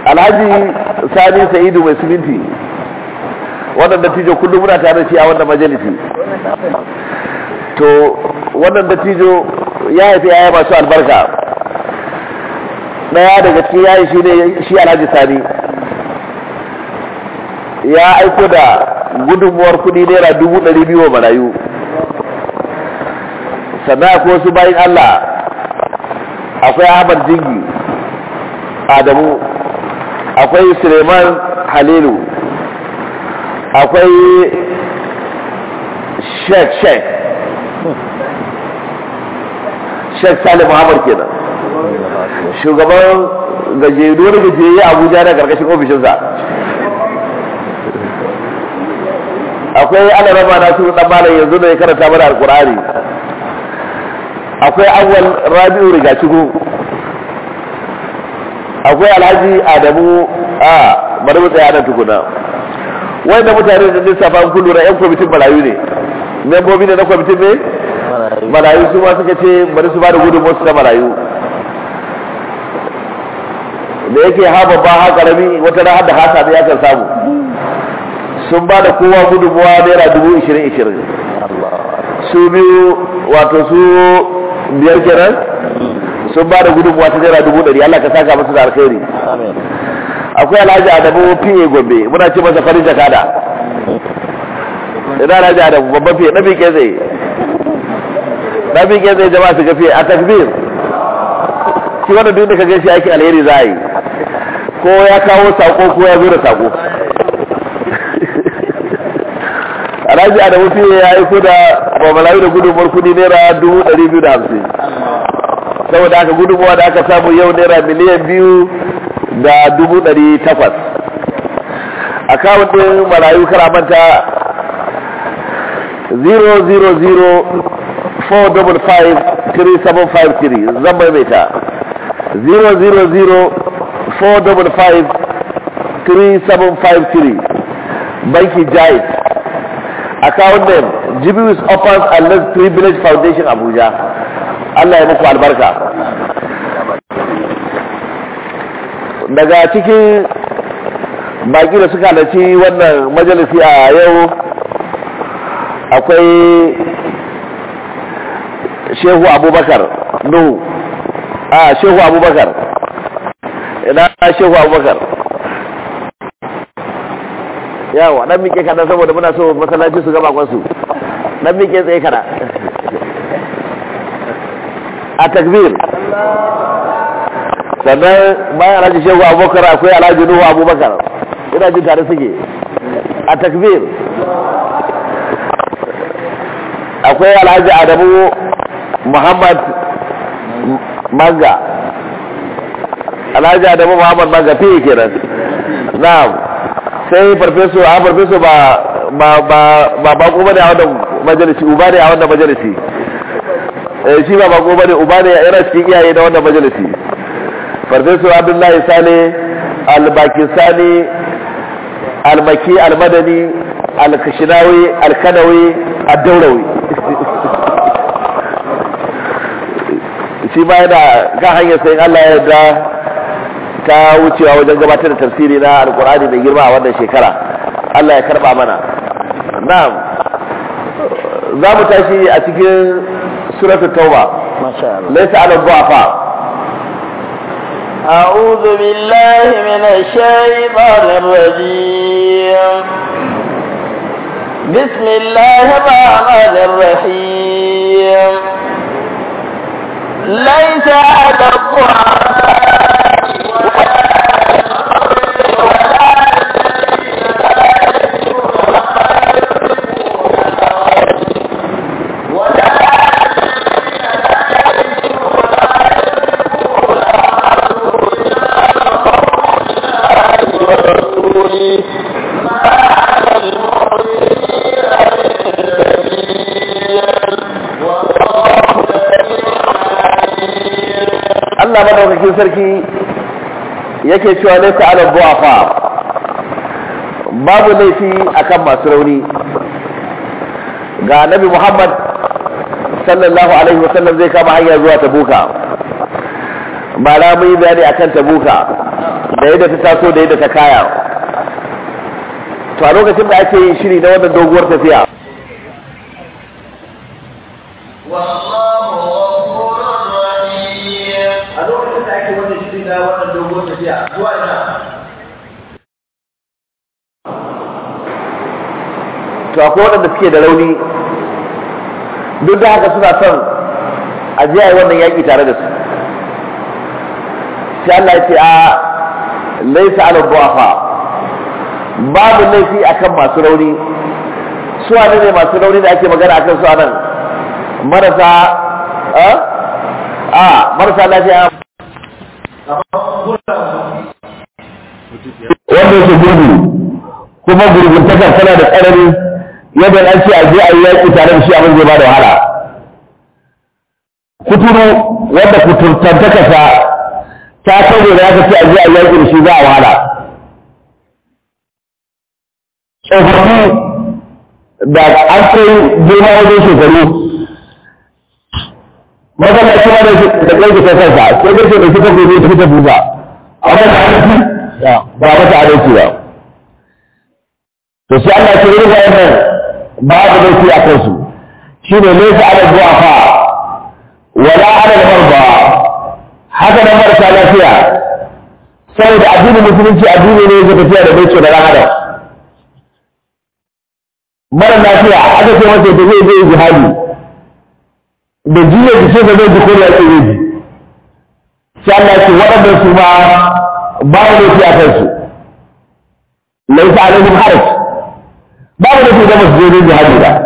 alhaji sani sa'idu mai siminti wannan dattijo kullum muna tare da shi a wannan majalisi to wannan dattijo ya haifi yaya masu albarka daya daga cikin yayi shi ne shi alhaji sani ya aiko da gudunmuwar kudi naira dubu ɗari biyu wa marayu sannan akwai wasu bayan allah akwai ahmad jingi adamu akwai suleiman halilu akwai sheikh sheikh sheikh salim muhammad kenan shugaban gajeruwar gajiyayye abuja na karkashin ofishinsa akwai alarama na su dan malam yanzu da ya karanta mana alkur'ani akwai awwal rabi'u rigacigu akwai alhaji adamu a bari mu tsaya nan tukuna wanda mutane da lissafa kun lura yan kwamitin marayu ne membobi ne na kwamitin ne marayu su ma suka ce bari su ba da gudun wasu na marayu da yake ha babba ha karami wata na da hasa da ya kan samu sun ba da kowa gudunmuwa naira dubu ishirin ishirin su biyu wato su biyar kenan sun ba da gudunmuwa ta naira dubu ɗari Allah ka saka musu da alkhairi akwai alhaji adamu fiye gombe muna ce masa farin jakada ina alhaji adamu babban fiye na miƙe zai na miƙe zai jama'a su gafiye a takbir shi wannan duk da ka gaishe aikin alheri za a yi ko ya kawo sako ko ya zo da sako alhaji adamu fiye ya aiko da mamalawi da gudunmuwar kudi naira dubu ɗari biyu da hamsin saboda aka gudunmuwa da aka samu yau naira miliyan biyu da dubu ɗari takwas akawun ɗin marayu karamanta 000-455-3753 zan maimaita 000-455-3753 banki jais akawun ɗin jibius offers and less privilege foundation abuja allah ya muku albarka daga cikin baki da suka halarci wannan majalisi a yau akwai shehu abubakar nuhu a shehu abubakar ina shehu abubakar yawa dan mike kada saboda muna so masallaci su gaba kwansu dan mike tsaye kada a takbir sannan bayan alhaji shehu abubakar akwai alhaji nuhu abubakar ina jin tare suke a takbir akwai alhaji adamu muhammad manga alhaji adamu muhammad manga fiye kenan na'am sai farfeso a farfeso ba ba ba ba bako bane a wannan majalisi uba ne a wannan majalisi eh shi ba bako bane uba ne yana cikin iyaye na wannan majalisi farfeso abdullahi sale albakisani almaki almadani alkashinawi alkanawi addaurawi shi ma yana kan hanyar sayin Allah ya yarda ta wucewa wajen gabatar da tafsiri na alkur'ani mai girma a wannan shekara Allah ya karba mana na'am za mu tashi a cikin suratul tauba laysa 'ala dhu'afa أعوذ بالله من الشيطان الرجيم بسم الله الرحمن الرحيم ليس على Allah madaukakin sarki yake cewa laysa ala du'afa babu laifi akan masu rauni ga Nabi Muhammad sallallahu alaihi wasallam zai kama hanya zuwa Tabuka ba na mun yi bayani akan Tabuka da yadda ta taso da yadda ta kaya to a lokacin da ake yin shiri na wannan doguwar tafiya a lokacin da ake wannan shiri na wannan doguwar tafiya zuwa ina to akwai waɗanda suke da rauni duk da haka suna son a je a yi wannan yaƙi tare da su sai Allah ya ce a laisa ala du'afa babu laifi akan masu rauni su wane ne masu rauni da ake magana akan su anan marasa a marasa lafiya wanda yake gurgu kuma gurguntakar tana da tsanani yadda an ce a je a yi yaƙi tare da shi abin zai ba da wahala kuturu wanda kuturtantakarsa ta kare da aka ce a je a yaƙi da shi za a wahala tsofaffi da an kai girma wajen shekaru magana shi ma da ƙarfi ta kansa sai ƙarfi da suka gobe ta fita buga a wata adalci ba mata adalci ba to sai Allah ce irin wannan babu laifi a kansu shine laysa ala du'afa wala ala al-marda haka nan marasa lafiya saboda addinin musulunci addini ne ga tafiya da bai da rana mara lafiya aka ce masa da zai zai jihadi da jiya da ce da zai ji koriya ce zai ji sai Allah ce waɗannan su ma babu laifi a kansu laisa alaihim haraj babu laifi da masu zai jihadi ba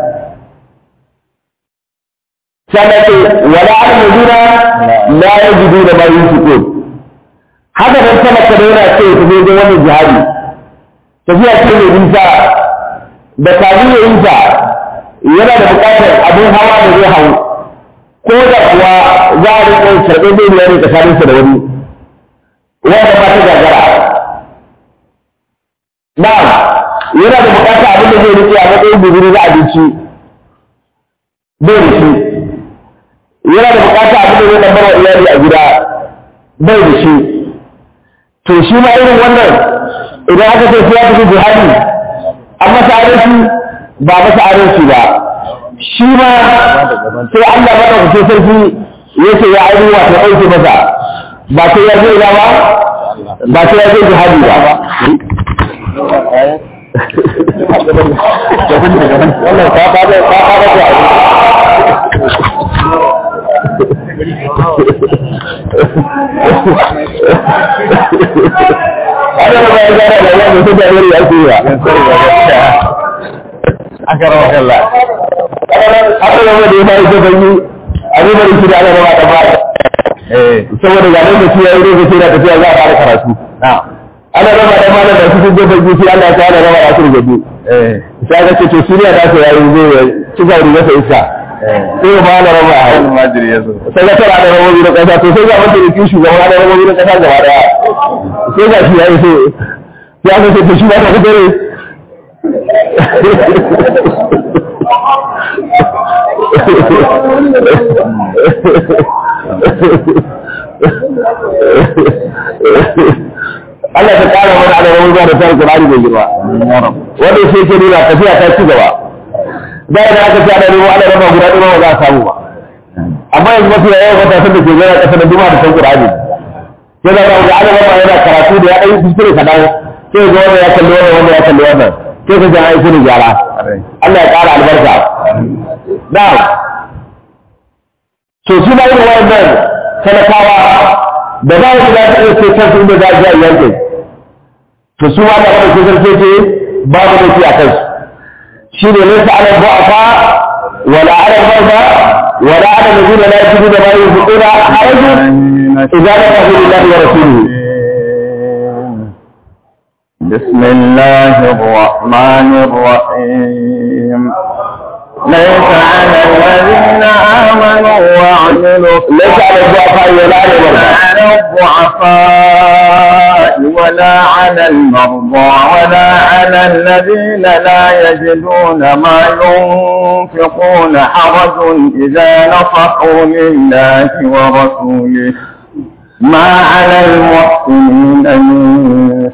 sannan wala almudina la yajidu da ma yunfiqun haka nan talaka da yana ce ta zo wannan jihadi tafiya ce mai nisa da kafin ya yi ta yana da buƙatar abin hawa da zai hau ko da kuwa za a rinƙa karɓar zai biya ne tsakaninsa da wani wanda ba ta gagara na'am yana da buƙatar abin da zai riƙe a matsayin guzuri na abinci bai da shi yana da bukata abin da zai lambar wa iyali a gida bai da shi to shi ma irin wannan idan aka ce sai ya tafi jihadi an masa adalci ba masa adalci ba shi ma sai Allah ba ɗaukace sarki yake ya aini wato ɗauke masa ba sai ya je ba ba sai ya je jihadi ba wannan ka fara ka fara da ana ba ya gara da wani ta da wani ake yi aka rawa kalla aka rawa da ya fara ta banyi abin da yake da ana rawa da ba saboda ga nan da shi ya yi lokaci da tafiya za a fara karatu ana raba da malam da cikin gobe sai Allah ya tsara raba da su gabe sai aka ce to suriya da ta yayi zai ci ga ruwa sai iska sai ba na raba a hannun majiri ya zo sai ga tara da rabobi da kasa to sai ga wanda yake shugaba da rabobi da kasa gaba daya sai ga shi yayi sai ya ga sai shi ba ta dare Allah ta kara mana da rabobi da tsari Qur'ani mai girma wanda sai ke nuna tafiya ta ci gaba da idan aka ci ana nemo ana raba guda ɗaya ba za a samu ba amma yanzu mafi yawan matasan da ke gana ƙasa da duma da san Qur'ani sai da ga ana raba yana karatu da ya ɗan kuskure kaɗan sai ga wanda ya kalli wannan wanda ya kalli wannan sai ka jan aiki da gyara Allah ya ƙara albarka na'am to su ma irin wannan talakawa da za su za su iya ce kansu inda za a ji a yankin to su ma da wani kusur ce ce babu da shi a kansu shi ne nesa ala bu'afa wala ala barba wala ala nazina la yajidu da ma yunfiquna harajun idza lam yakun lillahi wa rasulihi بسم الله الرحمن الرحيم ليس على الذين آمنوا وعملوا ليس على الضعفاء ولا على المرضى على الضعفاء ولا على المرضى ولا على الذين لا يجدون ما ينفقون حرج إذا نصحوا لله ورسوله ما على المحسنين من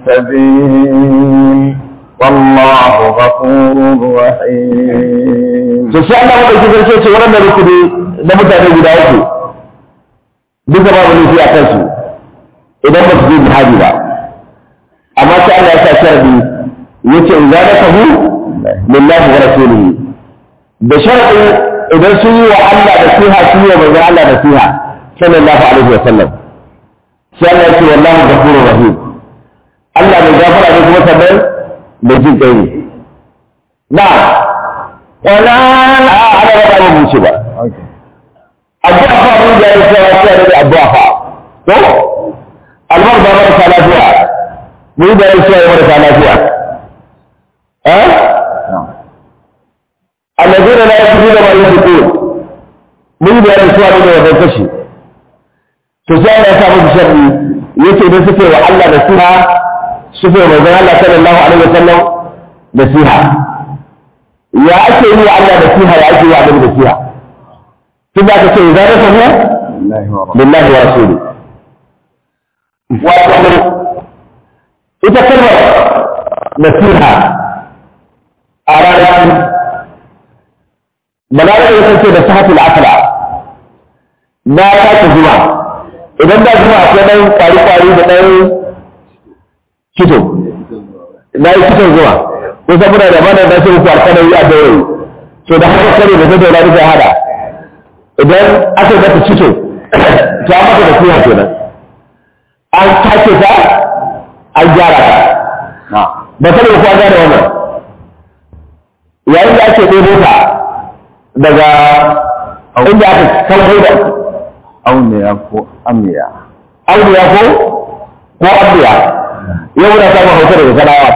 سبيل والله غفور رحيم to sai Allah madauki sarki ce wannan rukuni na mutane guda uku duka babu nufi a kansu idan ba su je jihadi ba amma sai Allah ya sa sharadi yace in za ka hu lillahi wa rasulihi da sharadi idan sun yi wa Allah da siha sun yi wa manzon Allah da siha sallallahu alaihi wa sallam sai Allah ya ce wallahu ghafurur rahim Allah mai gafara ne kuma sannan mai jin kai ne na'am ولا a ana ba ba mu ce ba addu'a fa mun da ya cewa sai da addu'a fa to almar da mara lafiya mun da ya cewa mara lafiya eh alladheena la yaquluna ma yaqulun mun da ya cewa da wannan kashi to sai Allah ya sa mu sharri yace da suke wa Allah da siha suke wa manzon Allah sallallahu alaihi wasallam da siha ya ake yi wa Allah da siha ya ake yi wa Annabi da siha tun da aka ce za ta samu lillahi wa rasuli wato ita kalmar nasiha a ranar balarabe ya sace da sahatul akala na sake zuwa idan da zuwa akwai ɗan kwari-kwari da ɗan kito na yi kiton zuwa ko saboda da mana da sai ku alƙalari a dawo to da haka kare da zai daura rufe hada idan aka ga ta cito to an maka da siya kenan an take ta an gyara ta ba ta da kuwa gane wannan yayin da ake ɗebo ta daga inda aka kalbo da auniya ko amiya auliya ko ko abiya yau na samun hausa daga sanawa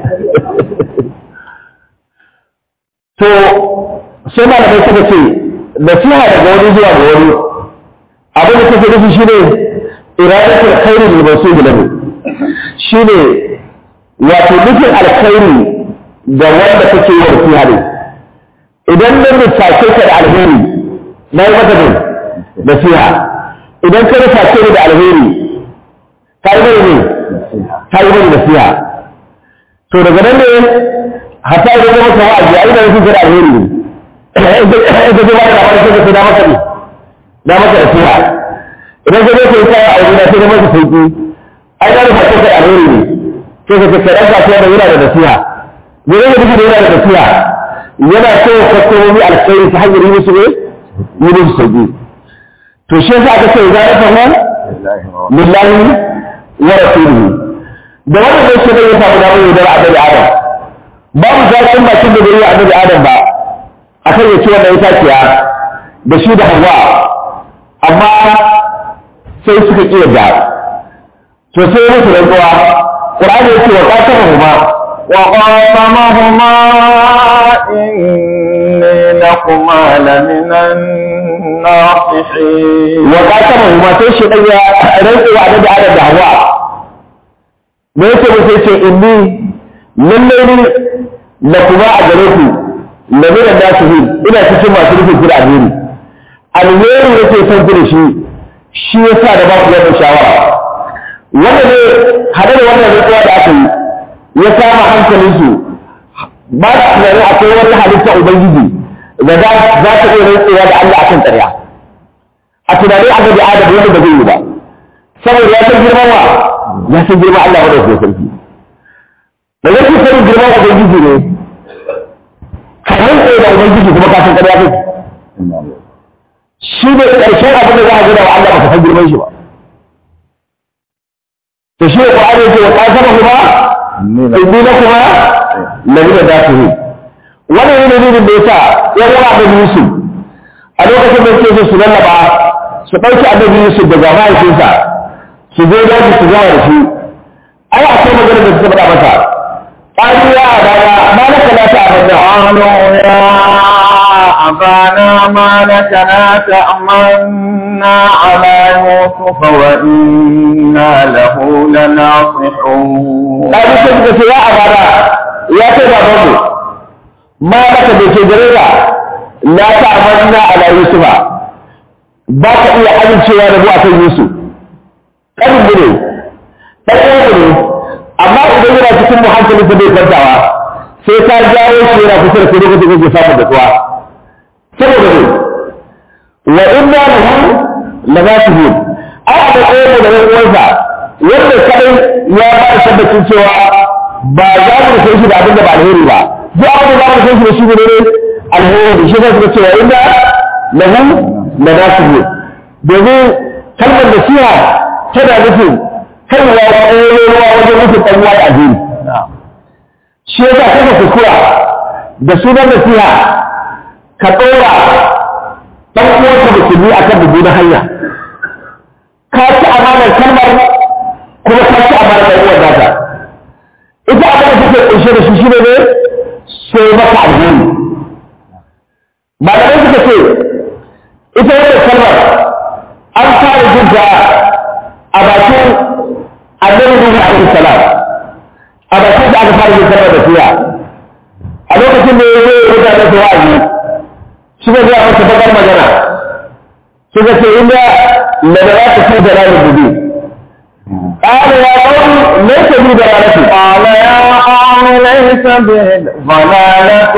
to sai malamai suka ce nasiha daga wani zuwa ga wani abin da kake nufi shine iradatul khairi lil mawsul lahu shine wato nufin alkhairi ga wanda kake yi nasiha ne idan nan ruface ka da alheri na yi maka ne nasiha idan ka ruface ni da alheri ka yi mai ne ka yi mai nasiha to daga nan ne hatta idan zama sama a jiya ina nufin ka da alheri ne idan ka ba da labarin sai ka sai na maka ne na maka nasiha idan ka zo ka yi kaya a wuri na sai na maka sauki ai na ruface ka da alheri ne sai ka ce ka ɗan kasuwa da yana da nasiha gure da duka da yana da nasiha yana so kwastomomi alkhairi ta hanyar yi musu ne yi musu sauki to shi yasa aka ce za a fahimta lillahi wa rasulihi da wannan ne shi ne ya samu damar yaudar annabi adam babu zaɓin bakin da bai yi annabi adam ba akan ya ci wannan itaciya da shi da hawa amma sai suka ƙi yadda to sai musu rantsuwa ƙur'ani yake wa ƙasar ma وقاسمهما إني لكما لمن الناصحين wa ƙasar ma sai shi ɗan ya rantsuwa annabi adam da hawa me yake mu sai ce inni lallai ni la kuma a gare ku lamiran da su ina cikin masu rufin kira alheri alheri yake son ku da shi shi yasa da ba ku wannan shawara wanda ne hade da wannan rantsuwa da aka yi ya kama hankalinsu ba su tunanin akwai wata halitta ubangiji da za ta iya rantsuwa da Allah akan ƙarya a tunanin aka ji adam wanda ba zai yi ba saboda ya san girman wa ya san girman Allah wanda ke sarki da yake sanin girman ubangiji ne kamar tsaye da ubangiji kuma ka san ƙarya kai shi ne ƙarshen abin da za a gina wa Allah ba ka san girman shi ba to shi ne Qur'ani yake wa qasama kuma inni lakuma lamina dafihin wannan yana nufin da yasa ya wani abin Yusuf a lokacin da yake so su lallaba su ɗauki annabi Yusuf daga mahaifinsa su zo daji su gama da shi ai akwai magana da suka faɗa masa قالوا يا أبانا ما لك لا تعبد قالوا يا أبانا ما لك لا تأمنا على يوسف وإنا له لناصحون قالوا كيف يا أبانا يا كيف أبوه ما لك بشجرة لا تعملنا على يوسف باك إيا حجم شوى نبوة يوسف قالوا بني قالوا بني أما idan yana cikin muhankali ta bai kwantawa sai ka jawo shi yana kusa da kai lokacin da ke samun da tsuwa saboda ne wa inna lahu lagatibun ai a da tsaye da ɗan uwansa wanda kadai ya ba da tabbacin cewa ba za mu san shi da abin da ba alheri ba duk abin da za mu san shi da shi ne alheri shi ne suka cewa inna lahu lagatibun domin kalmar nasiha tana nufin kaiwa ƙololuwa wajen nufin ɗan uwa addini shi yasa kaka kuskura da sunan nasiha ka ɗora ɗan uwanka musulmi a kan dubu na hanya ka ci amanar kalmar kuma ka ci amanar ɗan uwan nata ita abin da take ƙunshe da shi shine ne sai maka alheri malamai suka ce ita wannan kalmar an fara jin ta a bakin annabi Nuhu alaihi salam a bakin da aka fara yin kalmar da fiya a lokacin da ya zo ya mutane su wa'azi suka ga masa bakar magana suka ce inda la da ta fi dalalin dubi قال يا قوم ليس بي ضلالة قال يا قوم ليس بي ضلالة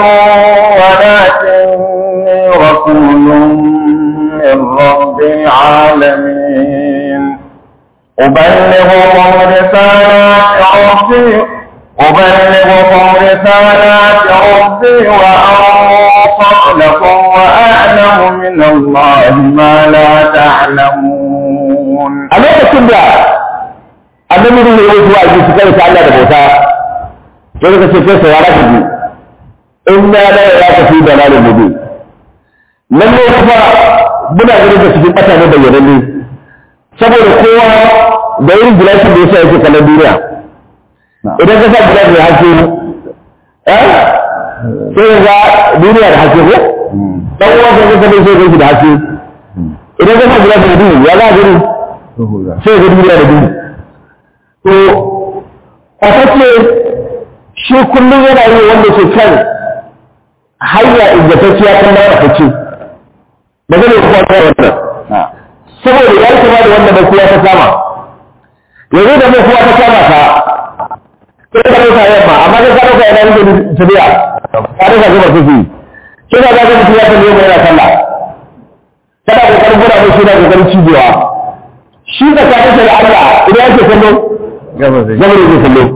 ولكني رسول من رب العالمين أبلغكم رسالات ربي أبلغكم رسالات ربي وأنصح لكم وأعلم من الله ما لا تعلمون a lokacin da annabi ne ya yi wa'azi su kai ta Allah da bauta sai suka ce kai saurara ku ji inna la yaraka fi dalalin mubin lalle kuma muna ganin da cikin ƙasa ne bayyananne saboda kowa da irin gilashin da yasa yake kallon duniya idan ka sa gilashi mai haske eh sai ga duniya da haske ko dan uwa ka ga sai sai da haske idan ka sa gilashi da duhu ya za gani sai ga duniya da duhu to kwatacce shi kullum yana yi wanda ke kan hanya ingantacciya kan mara fice ba zai kuwa ta wannan saboda ya kama da wanda mai kuwa ta kama yanzu da mai kuwa ta kama ta kai ka dauka yamma amma kai ka dauka yana yin tafiya ka dauka gaba ta fi kina ga ga mutum ya kalle mai yana sallah kada kokarin gura mai shi na kokarin cijewa shi da ka da Allah idan yake kallo gaba zai zama da zai kallo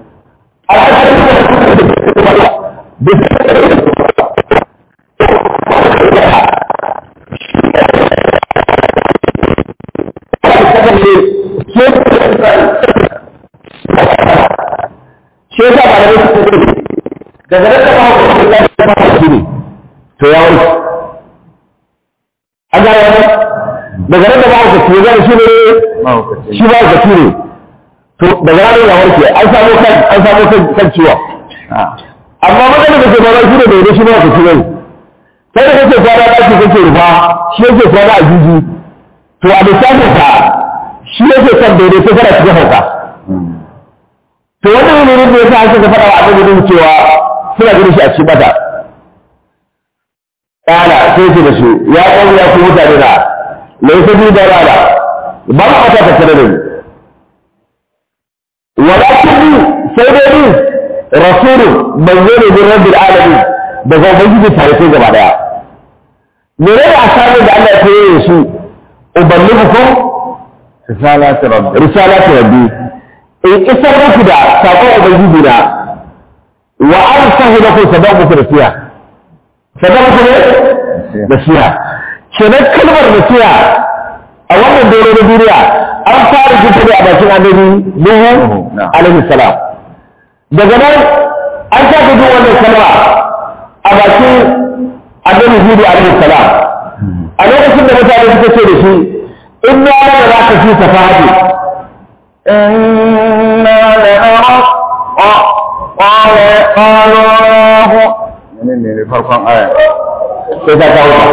shi yasa ba da wasu kuma daga nan da ba ku da ba ku shi ne to ya wuce an gane wannan daga nan da ba ku shi ne shi ne shi ba ku ne to daga ranar ya warke an samu kan an samu kan kan ciwo amma maganar da ke ba shi ne da shi ne ku ciwo sai da kake kwana ɗaki kake rufa shi yake kwana a jiji to a lissafin ka shi yake kan daidai ko kana cikin hauka to wannan ne da yasa aka ga fara wa annabi din cewa suna ganin shi a cikin bata kana sai ce da su ya kawo ya ku mutane da laysa bi da rana ba ma aka ta tare da ni walakin ni sai dai ni rasulun manzo ne min rabbil alamin daga ubangiji tare sai gaba daya mene ne asamin da Allah ya koyo su uballighukum risalati rabbi risalati rabbi in isar muku da sakon ubangiji na wa an sahi lakum sadan muku da siya sadan muku ne da siya kenan kalmar da siya a wannan dole na duniya an fara jinta ne a bakin annabi Nuhu alaihi salam daga nan an sake jin wannan kalma a bakin annabi Hudu alaihi salam a lokacin da mutane suka ce da shi in na da za ka fi safahati إنا لنراك قال قالوا menene ne farkon aya sai ta kawo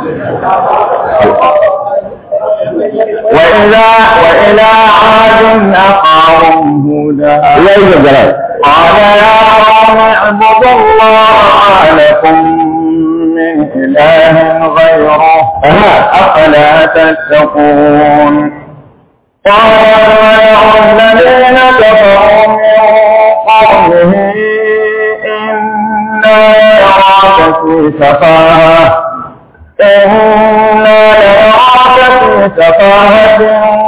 وإلى وإلى عاد أخاهم هودا ya yi gangara قال يا قوم اعبدوا الله ما لكم من إله غيره أفلا تتقون قال الملأ الذين كفروا من في سفاهة إنا لنراك في سفاهة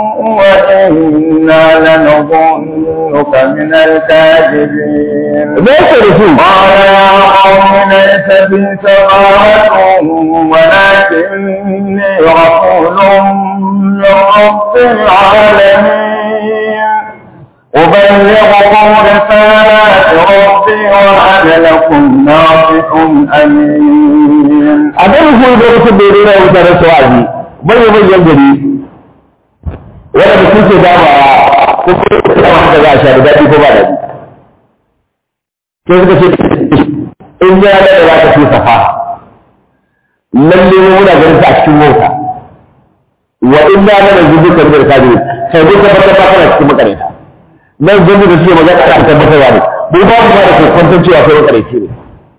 وإنا لنظنك من الكاذبين me yake da su قال يا قوم ليس بي سفاهة ولكني رسول من رب العالمين أبلغكم رسالات ربي وأنا لكم ناصح أمين a nan ku da mutum da yana mutanen su wa'azi manyan manyan gari wanda mutum ke damawa ko kuma da wanda za a sha da daɗi ko ba daɗi sai suka ce in ya da za ka fi safa lalle mu muna ganin ta a cikin mota wa in ya da da zubi kan da kaji sai dai ka fata ba kana cikin makareta nan zubi da suke magana a tabbatarwa ne mu ba mu ba da kokon cewa kai makareci ne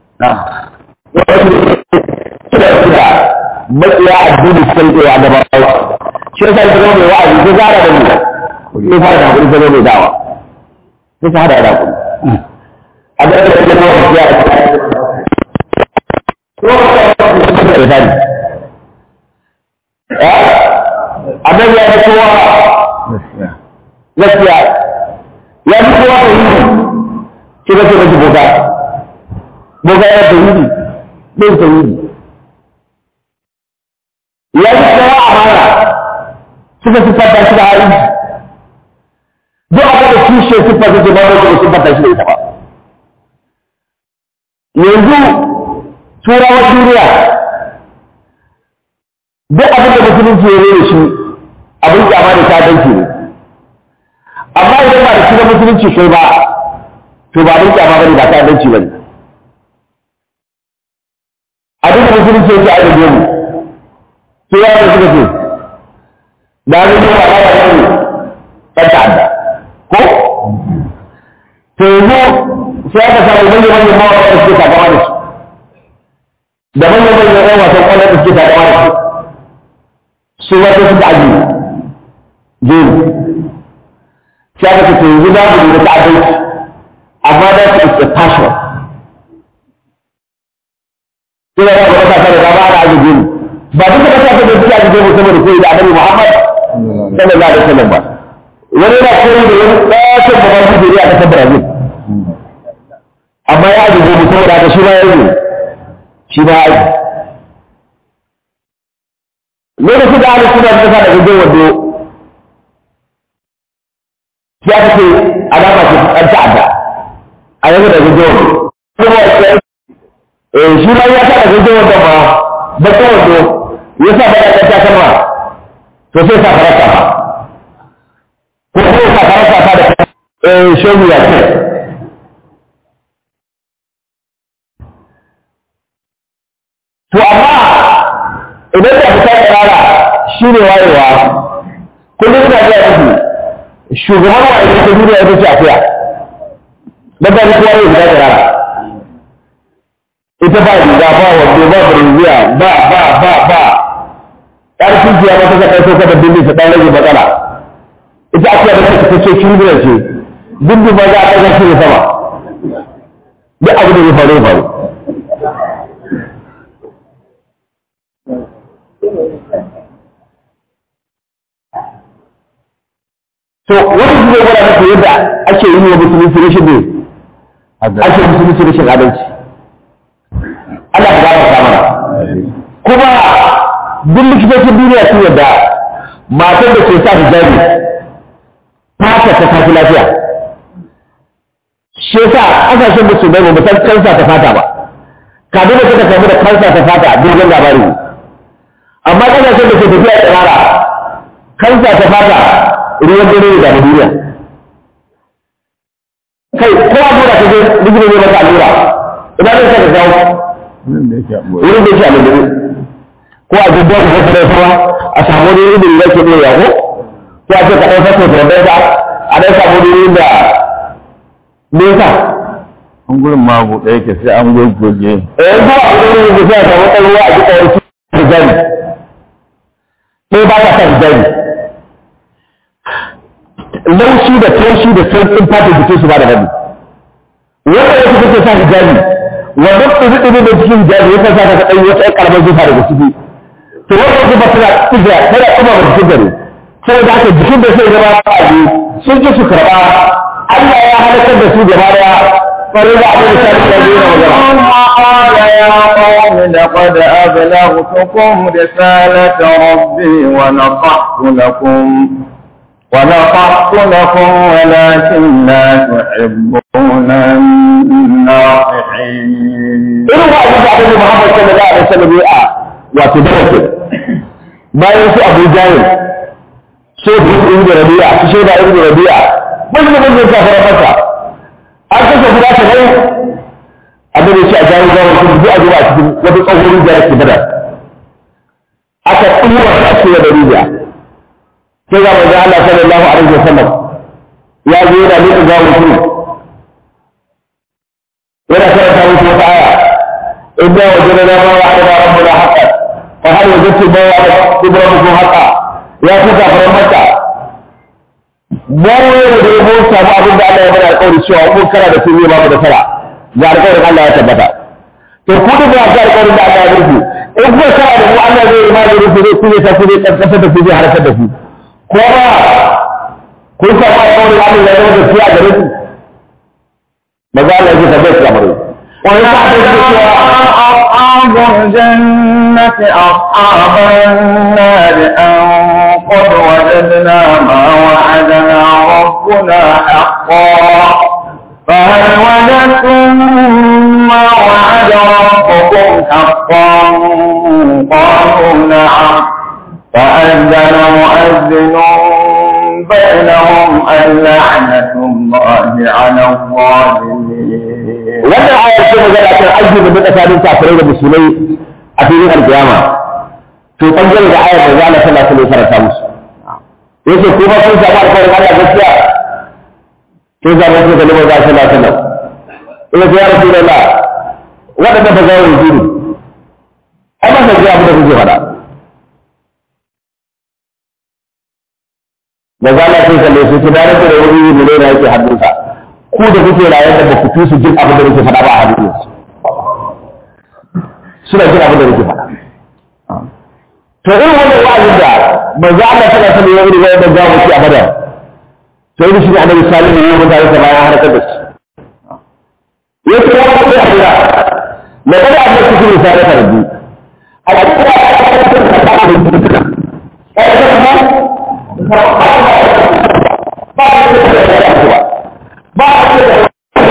suna suna matsiya addini sun tsaye a gaban rawa shi yasa ita zama mai wa'azi ko zara da mu sai fara da hakuri zama mai dawa sai ta hada da hakuri a ga da yake kuma ya Annabi ya fi kowa gaskiya ya fi kowa ta yi shi ga ce mashi boka boka ya ta yi ɗin tauhidi ya yi tsawa amana suka siffanta shi da hali duk abin da kishe siffanta shi ba wanda da siffanta shi da ita ba yanzu turawan duniya duk abin da musulunci ya rere shi abin kyama da sadanci ne amma idan ba da shi na musulunci kai ba to ba abin kyama ba ne ba sadanci ba ne abin da musulunci yake a gaje mu sai ya da suka ce da abin da ba ya yi ɗan ta'adda ko to yanzu sai aka samu manyan manyan mawaƙa da suke takama da su da manyan manyan ɗan wasan ƙwallon da suke takama da su su wata suka aji jeri sai aka ce to yanzu za mu yi da ta'addanci amma da su is a passion sai da ga kasa da ba da aji jeri ba duka kasa da suke aji jeri saboda koyi da annabi Muhammad sallallahu alaihi wasallam ba wani yana koyi da wani ɗakin da ba su jeri a kasar Brazil amma ya aji jeri saboda haka shi ba ya yi shi ba ya aji lokacin da ana suna kasa da gajin wando ya ta ce alama ce an ta'adda a yanzu da gajin wando kuma eh shi ma ya sa da gajin wando ma bakin wando ya sa da ɗan ta kama to sai sa farasa ba ko kuma sa farasa ta da eh shogu ya ce to amma idan da fita tsirara shi ne wayewa kullum ina gaya musu shugaban ma'aikata ta duniya ita ce akuya don ba ni kowa ne fita tsirara ita ba riga ba wando ba brinziya ba ba ba ba ƙarfin jiya mata ta kai soka da bindi ta ɗan rage matsala ita akuya da ta kace kirminar ce bindi ba za a ɗaga shi ne sama duk abu da ya faru ya faru to wani shi zai gwada maka yadda ake yi wa musulunci rashin ne ake musulunci rashin adalci Allah ya gafarta mana kuma duk likitocin duniya sun yadda matar da ke sa hijabi fata ta tafi lafiya shi yasa kasashen da su bai ba san kansa ta fata ba kafin da suka samu da kansa ta fata dogon labari ne amma kasashen da ke tafiya tsirara kansa ta fata ruwan dare ne da duniya kai ko allura ka je likita ne maka allura ina ne ka kawo wurin da yake a lulluɓe ko a jibba ka fasa da sama a samu wani wurin da yake ɗaya ko ko a ce ka ɗauka ko da ɗaya a ɗan samu wani wurin da nesa an gurin ma buɗe yake sai an goggoge eh ko a wurin da sai a samu ɗan ruwa a jiƙa wani hijabi ɗaya ba ka sa hijabi laushi da taushi da sauƙin fata jikin su ba da rabi wanda yake kake sa hijabi wannan ɗubi-ɗubi da cikin jaji ya kasa ka ɗanyi wata ƴan ƙaramar zufa daga ciki to wannan zufa tana tsiga tana ɗuma ba cikin gari saboda haka jikin da sai zama ƙaji sun ji su karɓa Allah ya halakar da su gaba daya farin da abin da sa da zai magana قال يا قوم لقد أبلغتكم رسالة ربي ونصحت لكم ونصحت لكم ولكن لا تحبون الناصحين irin wa abin da abin da Muhammad sallallahu alaihi wasallam ya a wato darake bayan su Abu Jahil sai su ibn Rabi'a su shaida ibn Rabi'a mun ne mun ka fara masa an kashe guda ta ne abin da shi a jawo gawo su ji a zuwa cikin wata tsohon rijiya da ke bada aka tsura a cikin da rijiya sai ga manzo Allah sallallahu alaihi wasallam ya zo yana nuna gawo su yana karanta musu wata aya إنا وجدنا ما وعدنا ربنا حقا فهل وجدتم ما وعد ربكم حقا يا كفا فرمتا ما يريد يقول سامع abin da Allah ya bada alƙawari cewa mun kana da sun yi babu da sara ga alƙawarin Allah ya tabbata to ku da ga alƙawarin da Allah ya rufe in kuka kana da mu Allah zai yi magani ku zai kuje ta ku zai kaskasa da ku zai harkar da ku ko ba kun samu alƙawarin Allah ya zama da fiya gare ku maza Allah ya tabbata kamar أصحاب الجنة أصحاب النار أن قد وجدنا ما وعدنا ربنا حقا فهل وجدتم ما وعد ربكم حقا قالوا نعم فأذن مؤذن بينهم اللعنة الله على الظالمين wannan ayar ce magana kan aiki da duka sabin kafirai da musulmai a filin alkiyama to bangare da ayar da zala sallallahu alaihi wasallam farata musu yace ko ba kun samu alƙawarin Allah gaskiya ko za mu ce kalmar da sallallahu alaihi wasallam ina ya rasulullah wadanda ba za mu yi amma da ji abu da kuke faɗa da zala sai kalle su ki dare da wani ne da yake hannunsa ku da kuke raye da ba ku fi su jin abin da nake faɗa ba a hadisi suna jin abin da nake faɗa to irin wannan wa'azin da manzo Allah tana sani ya wuri wanda za mu ci a badar to irin shi ne annabi salihu ya mun tare da bayan harkar da shi ya ce ya ce a gida na kada a mai cikin misali ta rabbi a cikin da aka kasance da ta da duka ya ce kuma ba a yi da ya ce ba ba a ce da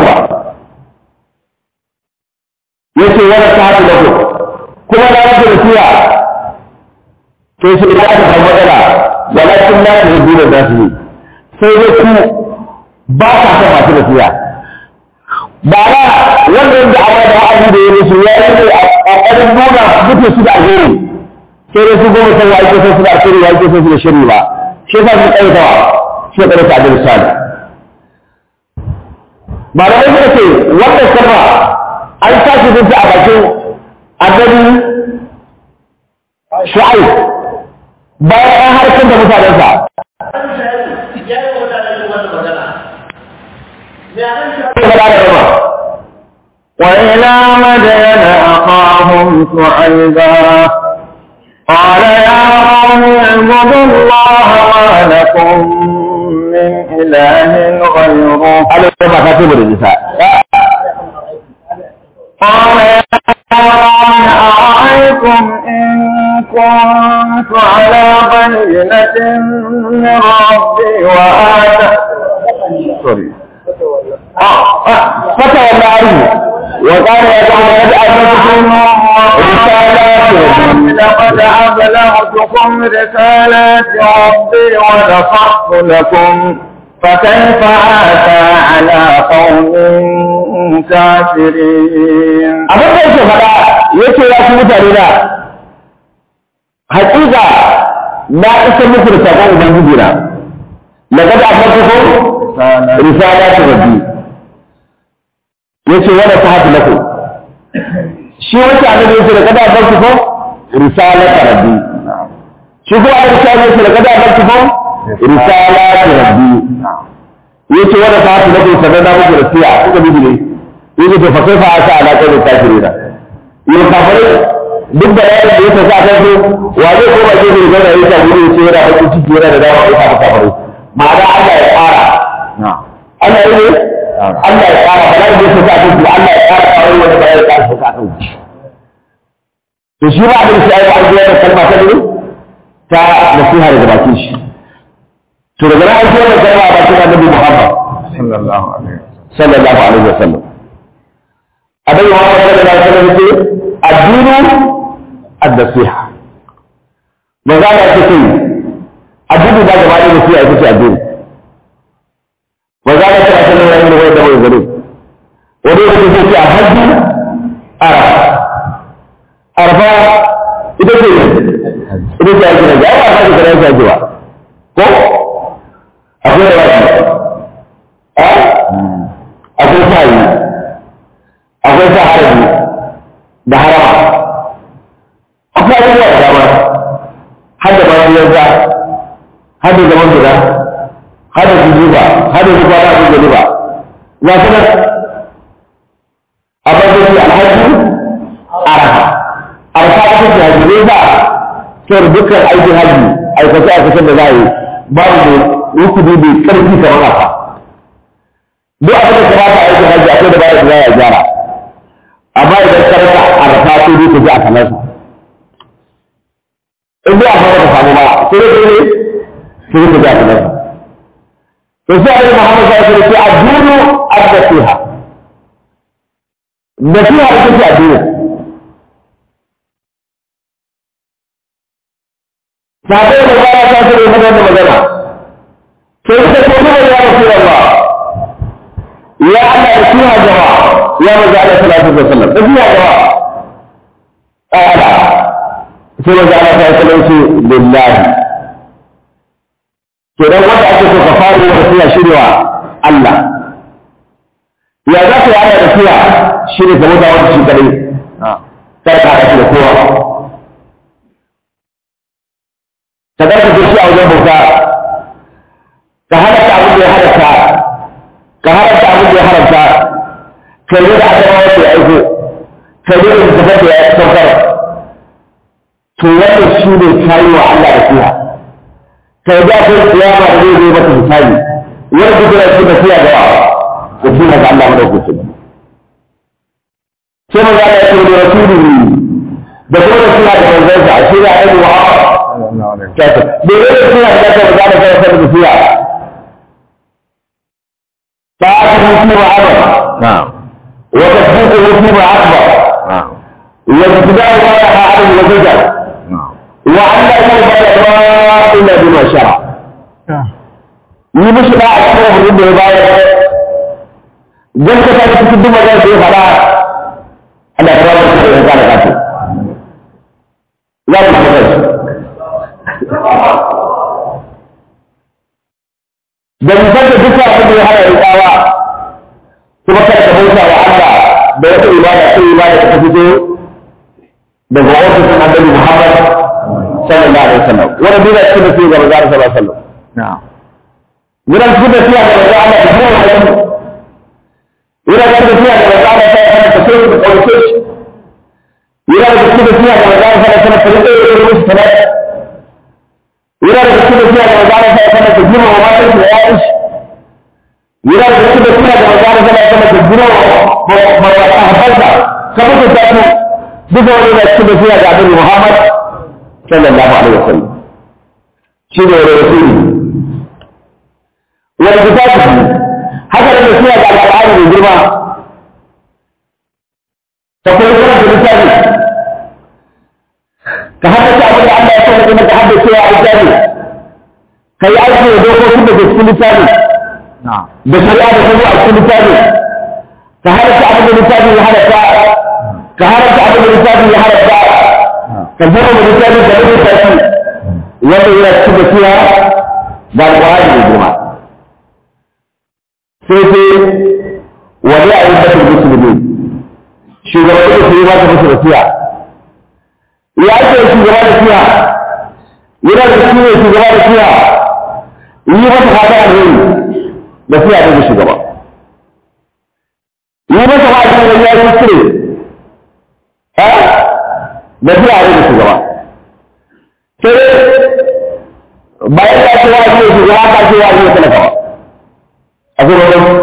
ya ce wani ta haɗu da ku kuma na yake da siya to shi da aka samu matsala walakin na da rubu da su ne sai dai ku ba ka san masu da siya ba na wannan da awa da wa'azi da ya musu ya yi ne a ƙoƙarin nuna mutu su da alheri sai dai su goma san wa ake son su da alheri wa ake son su da shiri ba shi yasa su ƙaitawa shi ya ƙarfa da misali malamai suka ce wannan sama an tashi zuci a bakin annabi shu'aib bayan an harkar da mutanensa وإلى مدين أخاهم شعيبا قال يا قوم اعبدوا الله ما لكم من إله غيره ana yi ba ta da nisa قال يا قوم أرأيتم إن كنت على بينة من ربي وآتى سوري fata wanda ari wa qala ya qawmi qad atatukum risalati لقد أبلغتكم رسالات ربي ونصحت لكم فكيف آتى على قوم كافرين abin da yake faɗa yake ya ku mutane da haƙiƙa na isa muku da sakon ubangiji na laqad atatukum risalati rabbi yace wala tahatu lakum shi wata annabi yace laqad atatukum risalati rabbi shi kuma annabi sai yace laqad atatukum risalati rabbi yace wala tahatu lakum sanan da muku da siya kuka bi ne yake to fa kai fa asa alaƙa da kafirina yau kafirai duk da yayin da ya tafi a kan su wa zai koma gefe da zama ya samu ne sai yana bakin ciki yana da dama ya kafa kafirai ma'ana Allah ya ƙara Allah ya ne Allah ya ƙara ba za ya tafi a kan su Allah ya ƙara kawai wani ba ya ƙara tafi a kan su to shi ba abin sai ya yi da kalma ta ne ta nasiha daga bakin shi to daga nan an ce wannan kalma a bakin Annabi Muhammad sallallahu alaihi sallallahu alaihi wasallam abin Muhammad sallallahu alaihi wasallam ce addinu ad-nasiha maza da ake ce addini ba gaba da nasiha ita ce addini maza da ta ce ne wani da wani da wani gare wani da ke ce a hajji arafa arafa ita ce ita ce ake nabi ai ba ta ce kana ake ba ko akwai da wani akwai sa'i akwai sa harabi da harama akwai abubuwa da dama har da bayan yanzu har da zaman guda har da jujuba har da zuba da abin gani ba za su nan abin da ke alhaji araha arafa ta ce haji ne ba sai dukkan aikin haji aikace aikacen da za a yi babu ne rukuni bai karfi kamar haka duk abin da kamata a aikin haji akwai da bayan da za a gyara amma idan ka rasa arafa sai dai ka ji a kalarsa in dai amma ba samu ba sai dai ne sai ka ji a kalarsa to sai abin Muhammad sai ya ce addinu ad-nasiha nasiha ita ce addini sabai da ba ta ce da magana magana sai ta ce ne ya Rasulullah ya Allah nasiha jama'a ya maza Allah sallallahu alaihi wasallam nasiha jama'a ala sai maza Allah sallallahu alaihi wasallam lillahi kenan wanda ake so ka fara yin nasiha shirya Allah ya za ka yi ana nasiha shi ne game da wani shi kadai kar ka haɗa shi da kowa ka zarka shi a wajen bauta ka halatta abin da ya halatta ka halatta abin da ya haramta ka yi da aka rawa ke aiko ka yi da littafin da ya saukar to wannan shi ne kayi wa Allah da fiya ka yi da kai kiyama da zai zai mata misali wani duk da shi da fiya da yawa da shi na ga Allah madaukakin sai maza da yake da rasuli da kuma da suna da manzansa shi ne aiki wa kasa da yi da suna da kasa da zama kasa da fiya ta aka mutu wa abar wa tasdiqu fi ma akbar wa ibtida'u ma yaha ala al-wajh wa an la yu'badu illa bima shara yi mishi da a cikin hudu da ya bayar gaskata da cikin duk magana da ya faɗa Allah ta rabu da ya kare kafi ya ku kuma kai da nisan da duka abin da ya hana rikawa kuma kada ka bauta wa Allah da wata ibada sai ibada ta fito daga ofisin annabi Muhammad sallallahu alaihi wasallam wani duk da cikin da sai ga manzo sallallahu alaihi wasallam Wurin cikin da sai ga manzo Allah da kuma wani yana da tafiya da maza da sai kana tafiya da kauce shi yana da tafiya da maza da sai kana tafiya da ruwa sana yana da tafiya da maza da sai kana tafiya da mata da yayin shi yana da tafiya da maza da sai kana tafiya da mata habalta kamar da tafi duka wani da cikin tafiya da Annabi Muhammad sallallahu alaihi wasallam shi ne rasuli wal kitabi haka da suna da al'ada mai girma ka koyi kana da littafi ka haddace abin da Allah ya sani kuma ka haddace wa littafi ka yi aiki da dokokin da ke cikin littafi da shari'a da kuma a cikin littafi ka haddace abin da littafi ya halatta ka haddace abin da littafi ya halatta ka zama da littafi da rubuta shi wanda yana cikin da siya da alƙur'ani mai girma sai sai wani a yi batun musulmi shugaban da su yi ba ta musu da siya ya ce shugaba da siya yana da shi ne shugaba da siya yi masa fata alheri da siya ne da shugaba yi masa fata wani wani ya yi kire ha da zuwa ne da shugaba sai bayan ya ce wa ne shugaba ka ce wa ne talaka ba a zuwa wani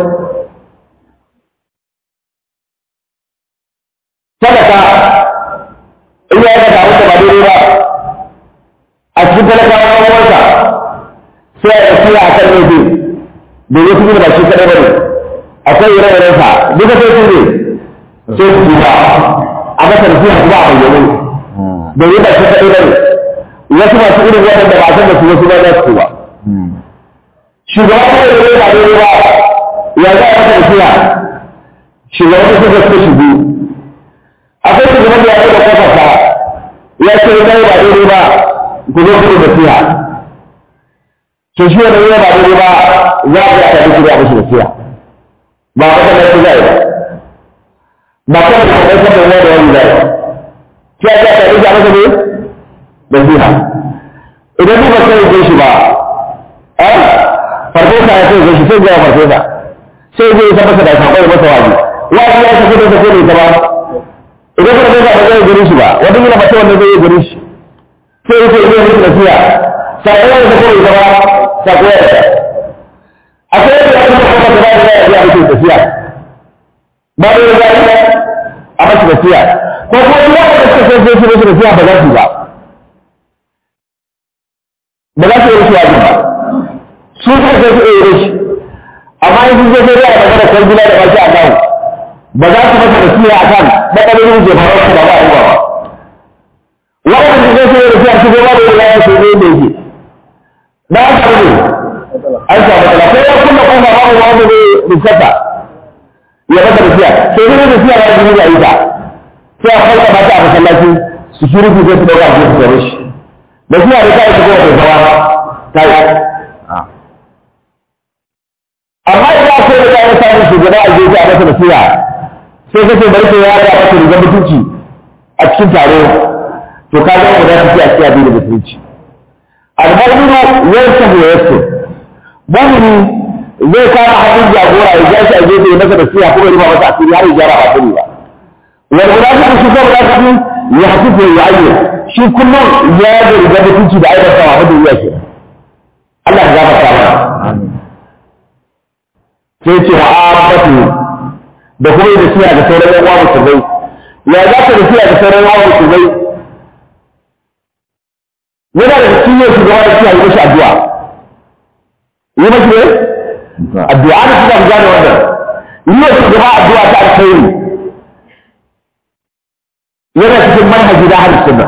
talaka in ya yi da abin da ba daidai ba a cikin talakawa ɗan sai a ɗauki a kan laifi da ya fi ba shi kaɗai ba ne akwai ire-iren sa duka sai su ne sai su ba a masa da suna kuma a bayyane da ya ba shi kaɗai ba ne wasu masu irin waɗanda ba a san da su wasu ba za su ba shugaba ko da ya ba daidai ba ya za a masa da suna shugaba ko suka suka shigo akwai shugaban da ya ce da kafarsa ya ce ya ba daidai ba ku zo ku da siya to shi wanda ya ba daidai ba za a ga ta duk da musu nasiha ba ka da shi zai ba ba ka da kai ka da wani wani zai ki ya ta duk da musu ne nasiha idan ba ka yi shi ba eh farfesa ya ce shi sai ga farfesa sai zai ta masa da sakon masa waji waji ya tafi da take ne ta ba idan ka da ba zai gari shi ba wanda yana mace wanda zai gari shi sai ya ce ne musu nasiha sakon da take ne ta ba sakon akwai yadda ya kuma kuma da bayan ya biya mutum tafiya ba da ya zai a mashi tafiya ko kuma duk wanda suka sai sai su tafiya ba za su ba ba za su yi shi wajen ba su suka sai su yi shi amma in sun zai sai a magana kan gida da baki a kawo ba za su masa tafiya a kan matsalolin da faruwa su ba ba a yi ba wannan da zai sai tafiya su gaba da ya zai sai zai da yake da aka ne an samu matsala sai ya kuma kuma ba mu wanda zai rikata ya baka da siya sai dai da siya ya ji ya yi ta sai a farka mata a masallaci su shiru ku sai su dauka su tsare shi da siya da kai su kuma ta zama ta yi amma idan aka yi da ya samu shugaba a gefe a masa da siya sai kace bari ka ya ga masa rigar mutunci a cikin taro to ka ga wanda za su ci a cikin abin da mutunci al-mu'minu yansahu wa yasir mumini zai kama hannun jagora ya jashi a gefe masa da siya kuma riba masa asiri har ya gyara ba sani ba wal munafiqu shi ko munafiki ya hasifu ya ayyu shi kullum ya ga riga mutunci da aibata wa hadu ya ke Allah ya gafarta mana sai ce wa abatu da kuma da siya da sauran yan uwa musulmai ya za ka da siya da sauran yan uwa musulmai yana da cikin yin shugaba da siya yi mashi addu'a yi mashi ne addu'a da suna gane wannan yi wa shugaba addu'a ta alkhairi yana cikin manhaji da hadis sunna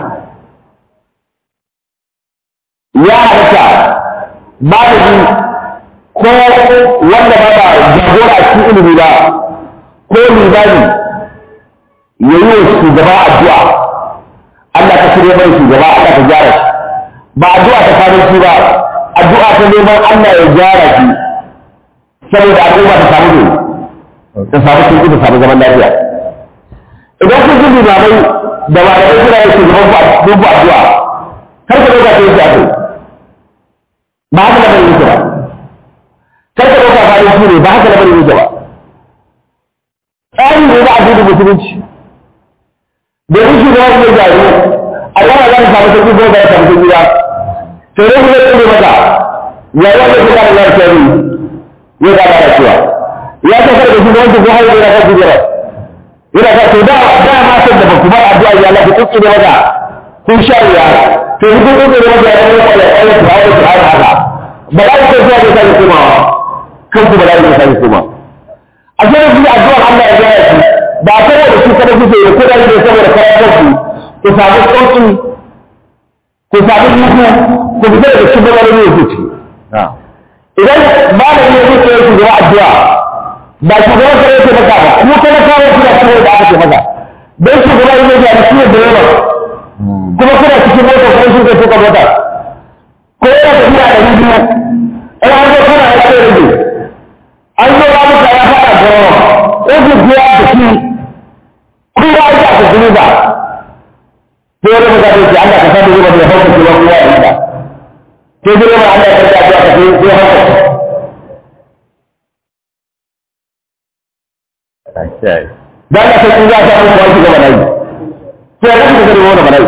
ya halatta malami ko wanda ba ba jagora a cikin ilimi ba ko limani ya yi wa shugaba addu'a Allah ka shirya mai shugaba Allah ka gyara shi ba addu'a ta kanin shi ba addu'a ta neman Allah ya gyara shi saboda al'umma ta samu ne ta samu sauki ta samu zaman lafiya idan kun ji limamai da malamai suna yin shugaban ku dubu addu'a kar ka ɗauka ta yi shafi ba haka lamarin yake ba kar ka ɗauka ba shi ne ba haka lamarin yake ba tsari ne na addinin musulunci domin shugaban ne gyaru a yana za ta samu sauki ko ba ya samu sauki ba to ne kuma tsere maka ya yi wanda suka da lafiya ne ya ga da cewa ya ta farko shi wanda ko har yana kan jira yana ka to da da ma san da kuma addu'a ya Allah ku tsere maka kun sha ya to ku ku tsere maka ya Allah ya Allah ya Allah ya haka ba za ku tsaya da sai kuma kan ku ba za ku sai kuma a sai ku addu'a Allah ya gaya shi ba tare da shi kada ku sai ko da ne saboda karatun ku samu sauki ku sami mutu ku fita daga cikin matsalolin da ke ciki idan malami ya zuke yake gaba addu'a ba shugaban kare yake maka ba kuma kana kawo kuna cikin da aka ce maka dan shugaban ya zuke da shi da yawa kuma kuna cikin mota kuma shi ke tuka mota ko yana tafiya da biyu in an zo kana ya ce rage an zo ba muka ya faɗa da yawa ɗin biya da shi kowa ya ta kuma ba sai wani mutane ce Allah ka sa da zuba da hauka ce wa kowa ya yi ba sai dai ma Allah ya karɓa addu'a ka sai sai hauka dan Allah sai in za ta muku wani gaba nayi to ya kuka gari wannan bala'i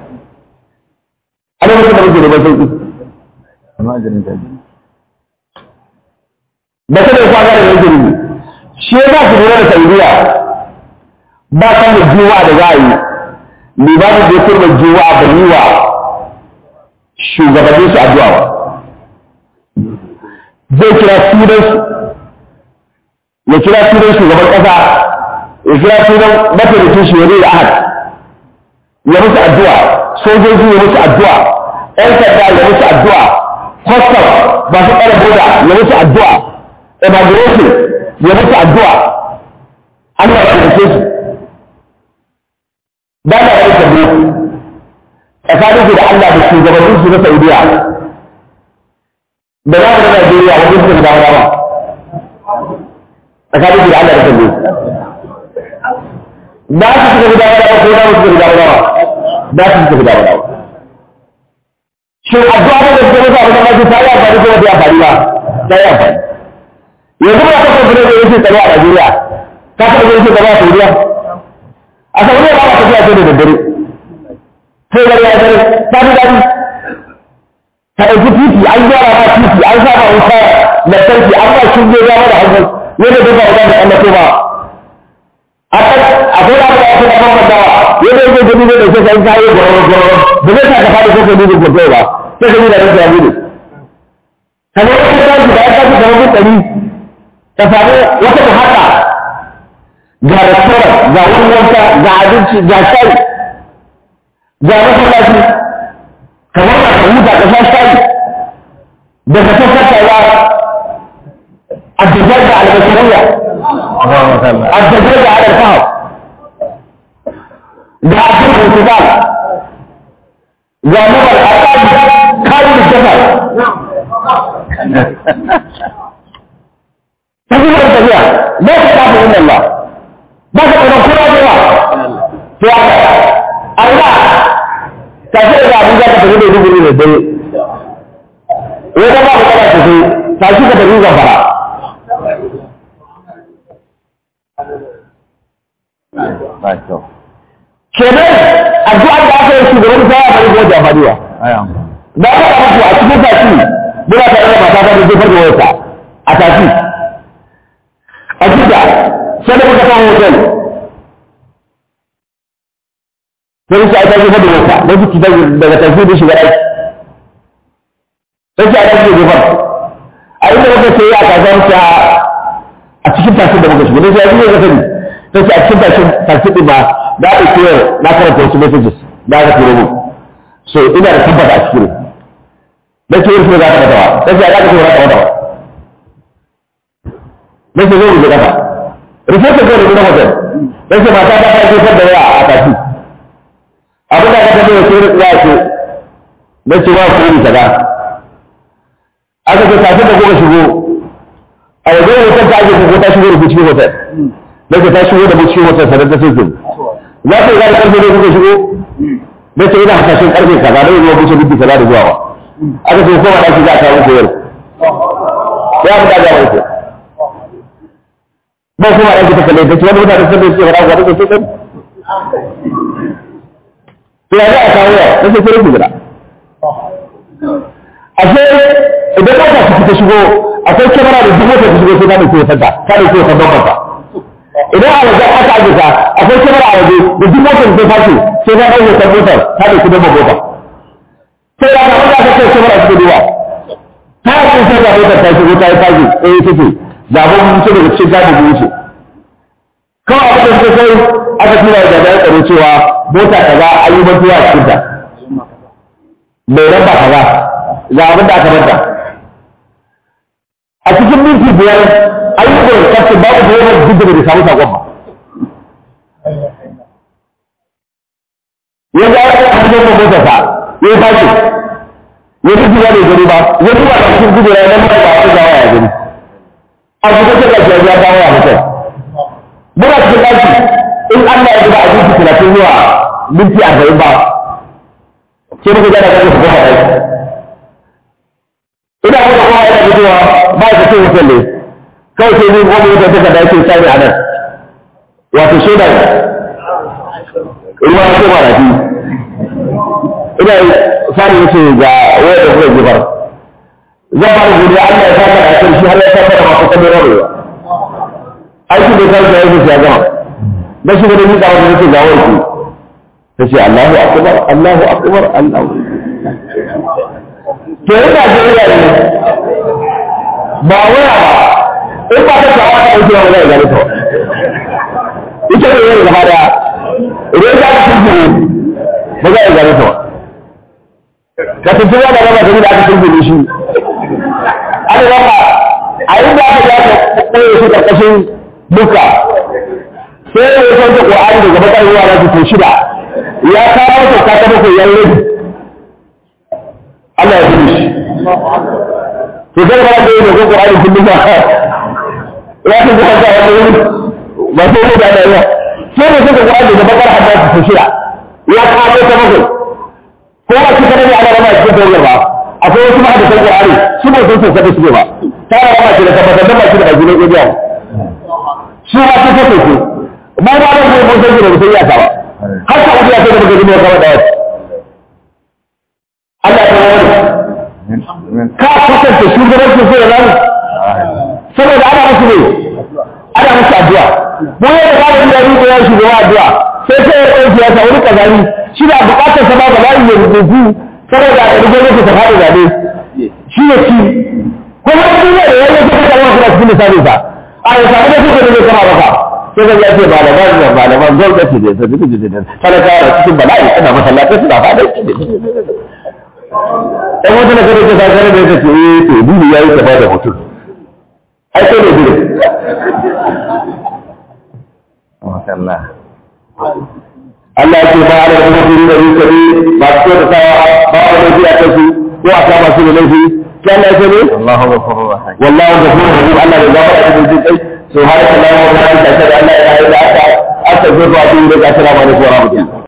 a lokacin da muke da sauki amma ajalin ta ji ba ta da kwaga da yake ne shi ya su lura da saudiya ba kan da juwa da za a yi limamin da ya kurma juwa da yi wa shugabannin su addu'a ba zai kira sunansu ya kira sunan shugaban ƙasa ya kira sunan mataimakin shi wani da ahad ya musu addu'a sojoji ya musu addu'a ‘yan sanda ya musu addu'a kwastam masu tsara boda ya musu addu'a immigration ya musu addu'a Allah ya taimake su ba da wani sabbi tsakanin su da Allah da shugabannin su na Saudiya da za mu na Najeriya wajen su da dama tsakanin su da Allah da sabbi ba su suka fi dama dama ko za mu suka fi dama dama ba su suka fi dama dama shin addu'a da suka mutu abin da ma ta yi amfani ko ba ta yi amfani ba ta yi amfani yanzu ba ta kuma da yake tsaro a Najeriya ka taɓa yake tsaro a Saudiya a Saudiya ba ta tafiya sai da daddare sai da ya dare ta fi daɗi ka ɗauki titi an gyara ma titi an sa ma wuta lantarki an ba shi ne ya da hannu yadda duk ba za mu tsallato ba a kan akwai da aka yi da mamman dawa yadda yake gani ne da ke sai kayi gwargwaro gwargwaro ba zai sa ka faɗi ko ka nuna gwargwaro ba sai ka nuna da ka nuna kamar wata tashi da ya tashi kamar mutane ka samu wata ta haka ga restaurant ga wurin wanka ga abinci ga shayi ga masallaci kamar ka ka huta ka sha shayi da ka tattatawa الدجاج على البشرية الدجاج على الفهم ده عبد الانتظار ده نظر الأطاب خالد الجبل تقول أنت فيها لا تخاف إلا الله ما تقول كل الله في الله tafi da abin za ka tafi da dubu ne da wata ba ka kana tafi tashi ka tafi zafara ba kyau kenan addu'ar da aka yi shugaban ta ya bari ko jafariya aya da aka ɗaga ku a cikin tafi muna tare da mata ta da jefar da wata a tafi a jida sai da muka kawo hotel sai su aika jefar da wata don su fita daga tafi da shiga aiki sai su aika jefar a inda muka sai a kasuwar ta a cikin tafi da muka shiga don sai a cikin sani sai su a cikin tafi tafi ɗin ba da aka kira na karanta wasu messages da aka turo mu so ina da tabbata a cikin da ke yin za ka mata ba da ke za ka ce za ka mata ba da ke zai rubuta kafa rubuta zai rubuta hotel da ke mata ta kai jefar da yawa a tafi abin da aka tafi da ke ya ce da ce ba ku yi kaza aka ce tafi da kuka shigo a wajen hotel ta ake ko ta shigo da ku cikin hotel da ke ta shigo da mu cikin hotel sanar da sai za ka yi gane karfe ne kuka shigo da ce ina hasashen karfe kaza da yi wuce minti kaza da zuwa ba aka ce kowa ɗaki za a kawo muku yau ya fi daga wuce ba kuma ɗaki ta kalle ta ce wani mutane sun da suke fara ga take sai to ya za a kawo yau ta ce sai ku gida ashe idan ka ta fita shigo akwai kyamara da duk wata ta shigo sai ta ɗauke wata ta ɗauke wata bambanta idan a wajen aka aje ka akwai kamar a waje da duk motar da fashe sai na ɗauke kan motar ta da kudin mabota sai ya ga wanda aka ce kamar a cikin ruwa ta yi sai ga motar ta shigo ta yi fashe eh ita ce zaɓen mutu daga cikin gadi da wuce kawai abin da suka sai aka tura da jami'an tsaro cewa mota kaza an yi mantuwa a cikinta mai raba kaza ga abin da aka manta a cikin minti biyar ayyukan kafin babu da yawan duk da bai samu sakon ba ya ga ya kan da mota sa ya yi fashi ya ji jiya da gari ba ya ji ba cikin gudu ya nan ba ta gawa ya gani a kuma ta ga ya ya dawo ya mutum muna cikin daki in Allah ya gida abinci talatin zuwa minti arba'in ba ke muka gana kan su goma daki ina kuma kuma yana fitowa ba ya ce mutum ne kawai sai ni goma wata ta kada yake sani a nan wato shaida ne ruwa ya ce marafi ina sani yace ga waya da kuka jifar zan fara godiya Allah ya saka da kan shi har ya saka da masu kamar rabewa aiki da kai da yake ya gama da shi da ni da wanda yake ga warki tace Allahu akbar Allahu akbar Allahu to ina da iya ne ba waya ba in ba ta tawa ta dauke wa zai gare ta ita ne yayin gaba da idan ka ci ba za a gare ta ka tafi wani raba ta da aka turbe shi aka raba a yi da aka ya ka koyo shi karkashin duka sai ya san da Qur'ani daga bakar ruwa na su shida ya kawo ta ta ta bakwai yan rabi Allah ya fi shi to sai ba da yin ko Qur'ani kullum ba ya ta ga ta wani ba sai ne da yawa sai ne suka Qur'ani daga bakar hadda su shida ya kawo ta bakwai ko ba shi kadai ana rama cikin tawar ba akwai wasu ma da Qur'ani su ba sun sauka su ba ta rama shi da tabbatar da ba shi da baki ne ko biya su ma su sauka su ma ba da mu mun sauke da mutum ya ta ba har ka ubiya sai da mutum ne kawai da wasu Allah ta wani ka kusanta shugabancin sai da nan saboda ana musu ne ana musu addu'a mu yadda ba da ya ya shugaba addu'a sai sai ya ɗauki ya sa wani kazani shi da bukatar sa ba ba ya rubutu saboda a ɗari gwamnati ta faɗi zaɓe shi ne ci kuma duk da ya yi ta kama suna cikin misalin sa a ya samu da suke da zai kama maka sai zai ya ce ba da ba da ba da ba gwamnati da sa duk da talaka da cikin bala'i ana masallatai suna faɗa ɗan wata na kada ta sa kare da ya ce eh to duk ya yi ta ba da mutum ai sai da duk Allah Allah ya ce ba da kuma kuri da rikari ba su da sawa ba a da biya ta su ko a kama su da laifi ki Allah ya ce ne Allahu ghafurur rahim wallahu ghafurur rahim Allah da gafara da jin kai subhanallahi wa bihamdihi ashhadu an la ilaha illa anta astaghfiruka wa atubu ilaik assalamu alaikum wa rahmatullahi